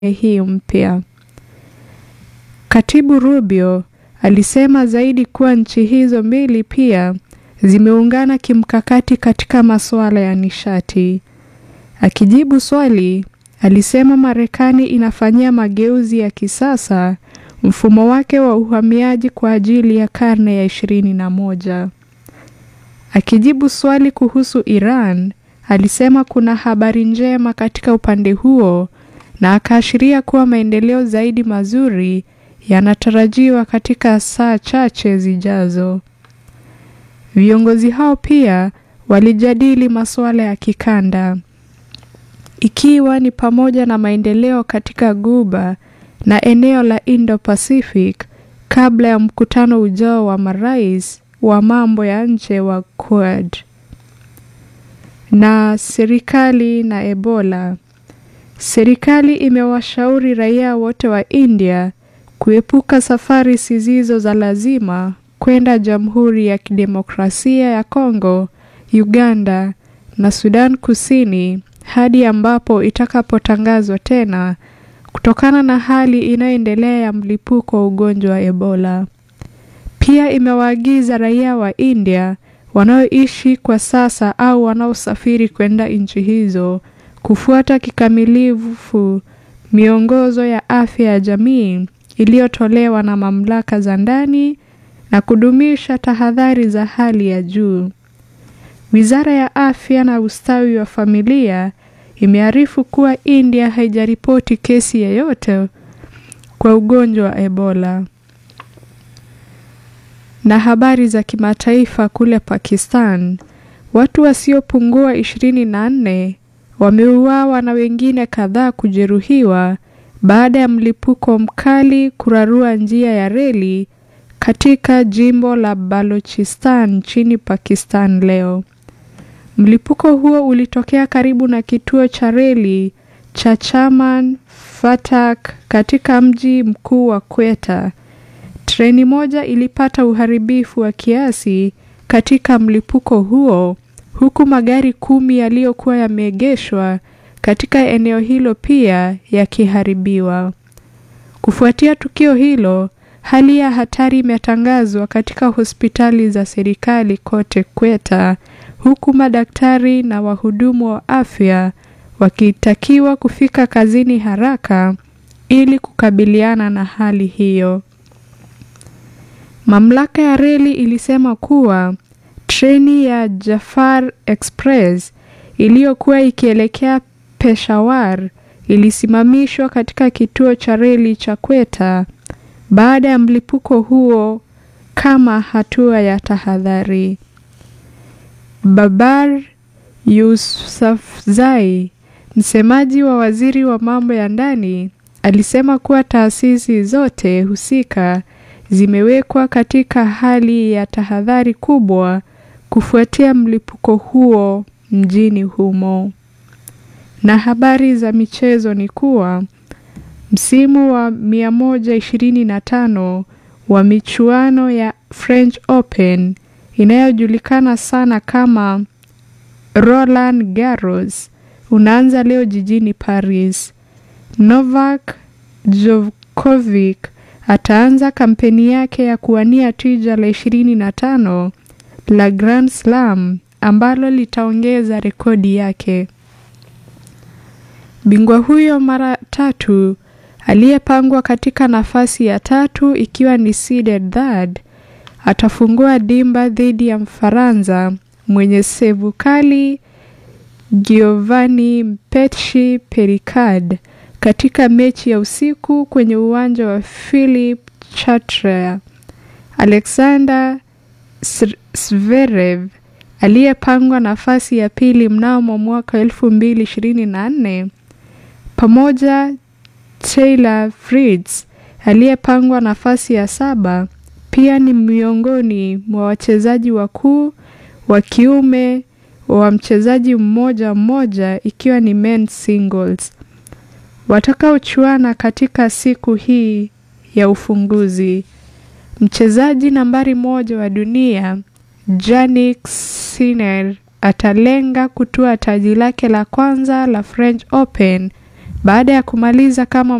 hii mpya. Katibu Rubio alisema zaidi kuwa nchi hizo mbili pia zimeungana kimkakati katika masuala ya nishati. Akijibu swali, alisema Marekani inafanyia mageuzi ya kisasa mfumo wake wa uhamiaji kwa ajili ya karne ya ishirini na moja. Akijibu swali kuhusu Iran, alisema kuna habari njema katika upande huo na akaashiria kuwa maendeleo zaidi mazuri yanatarajiwa katika saa chache zijazo. Viongozi hao pia walijadili masuala ya kikanda ikiwa ni pamoja na maendeleo katika Ghuba na eneo la Indo-Pacific kabla ya mkutano ujao wa marais wa mambo ya nje wa Quad. Na serikali na Ebola. Serikali imewashauri raia wote wa India kuepuka safari zisizo za lazima kwenda Jamhuri ya Kidemokrasia ya Kongo, Uganda na Sudan Kusini hadi ambapo itakapotangazwa tena kutokana na hali inayoendelea ya mlipuko wa ugonjwa wa Ebola. Pia imewaagiza raia wa India wanaoishi kwa sasa au wanaosafiri kwenda nchi hizo kufuata kikamilifu miongozo ya afya ya jamii iliyotolewa na mamlaka za ndani na kudumisha tahadhari za hali ya juu. Wizara ya Afya na Ustawi wa Familia imearifu kuwa India haijaripoti kesi yoyote kwa ugonjwa wa Ebola. Na habari za kimataifa kule Pakistan, watu wasiopungua ishirini na nne wameuawa na wengine kadhaa kujeruhiwa baada ya mlipuko mkali kurarua njia ya reli katika jimbo la Balochistan nchini Pakistan leo. Mlipuko huo ulitokea karibu na kituo cha reli cha Chaman Fatak katika mji mkuu wa Quetta. Treni moja ilipata uharibifu wa kiasi katika mlipuko huo, huku magari kumi yaliyokuwa yameegeshwa katika eneo hilo pia yakiharibiwa. Kufuatia tukio hilo, hali ya hatari imetangazwa katika hospitali za serikali kote Quetta, huku madaktari na wahudumu wa afya wakitakiwa kufika kazini haraka ili kukabiliana na hali hiyo. Mamlaka ya reli ilisema kuwa treni ya Jafar Express iliyokuwa ikielekea Peshawar ilisimamishwa katika kituo cha reli cha Quetta baada ya mlipuko huo kama hatua ya tahadhari. Babar Yousafzai, msemaji wa waziri wa mambo ya ndani, alisema kuwa taasisi zote husika zimewekwa katika hali ya tahadhari kubwa kufuatia mlipuko huo mjini humo. Na habari za michezo ni kuwa msimu wa 125 wa michuano ya French Open inayojulikana sana kama Roland Garros unaanza leo jijini Paris. Novak Djokovic ataanza kampeni yake ya kuwania tija la 25 la Grand Slam ambalo litaongeza rekodi yake. Bingwa huyo mara tatu aliyepangwa katika nafasi ya tatu ikiwa ni seeded third atafungua dimba dhidi ya Mfaransa mwenye sevu kali Giovanni Mpetshi Pericard katika mechi ya usiku kwenye uwanja wa Philip Chatrier. Alexander Zverev aliyepangwa nafasi ya pili mnamo mwaka elfu mbili ishirini na nne pamoja Taylor Fritz aliyepangwa nafasi ya saba pia ni miongoni mwa wachezaji wakuu wa kiume wa mchezaji mmoja mmoja ikiwa ni men's singles watakaochuana katika siku hii ya ufunguzi. Mchezaji nambari moja wa dunia Jannik Sinner atalenga kutua taji lake la kwanza la French Open Baada ya kumaliza kama